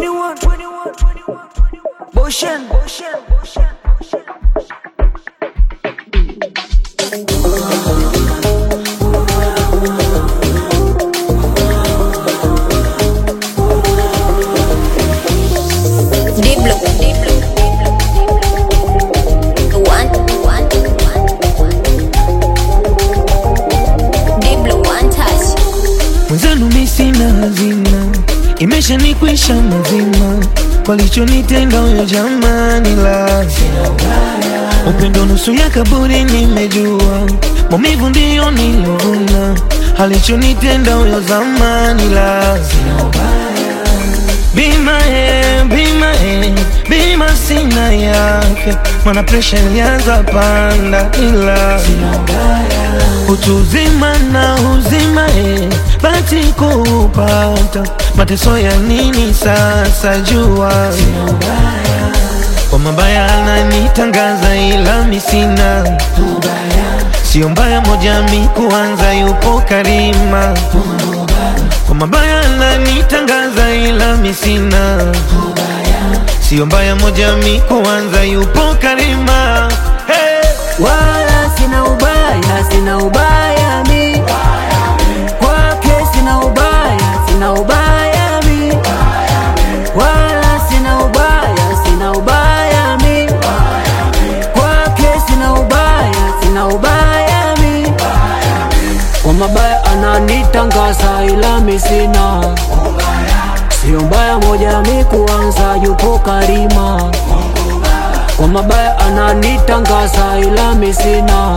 21, 21, 21, Boshen, Boshen, Boshen. Diblo, Diblo, One, one, Diblo, one touch. Mwenzenu mi sina hazina, imeshanikwisha mazima, walichonitenda huyo jamani, la upendo nusu ya kaburi, nimejua maumivu ndiyo nilovuna, alichonitenda huyo zamani, la bima e, bima e, bima sina yake, mana presha ilianza panda, ila utu uzima na uzima e, bati kupata mateso ya nini sasa jua kwa mabaya ananitangaza ila mi sina sio mbaya moja mi kuanza yupo karima kwa mabaya ananitangaza ila mi sina sio mbaya moja mi kuanza yupo karima hey! Wala sina ubaya, sina ubaya mi kwake, sina ubaya, sina ubaya mi wala sina ubaya, sina ubaya mi kwake, sina ubaya, sina ubaya mi kwa mabaya ananitangaza, ila mi sina sio mbaya moja mi kuanza, yupo karima kwa mabaya ananitangaza ila mi sina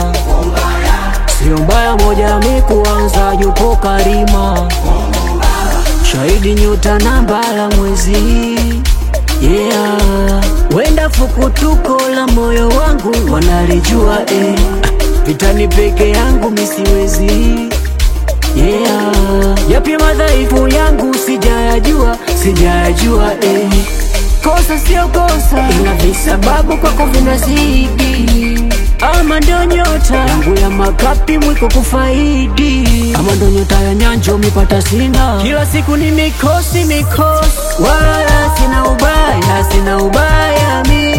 sio mbaya moja mi kuanza yupo karima shahidi nyota na mbala mwezi yeah wenda fukutuko la moyo wangu wanalijua eh. vitani peke yangu misiwezi yeah yapi madhaifu yangu sijayajua sijayajua eh. kosa sio kosa ila visababu kwako vinazidi ama ndo nyota yangu ya makapi mwiko kufaidi ama ndo nyota ya nyanjo mipata sina kila siku ni mikosi mikosi wala sina ubaya sina ubaya mi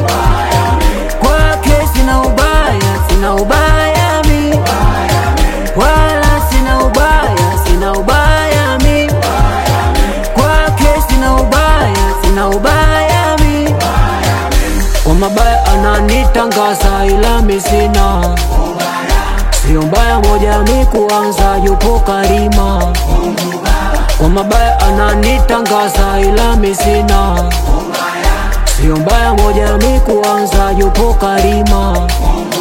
kwake sina ubaya sina ubaya mi wala sina ubaya sina ubaya mi kwake sina ubaya sina ubaya mi kwa mabaya ananitangaza ila mi sina sio mbaya moja mi kuanza yupo karima kwa mabaya ananitangaza ila mi sina sio mbaya moja mi kuanza yupo karima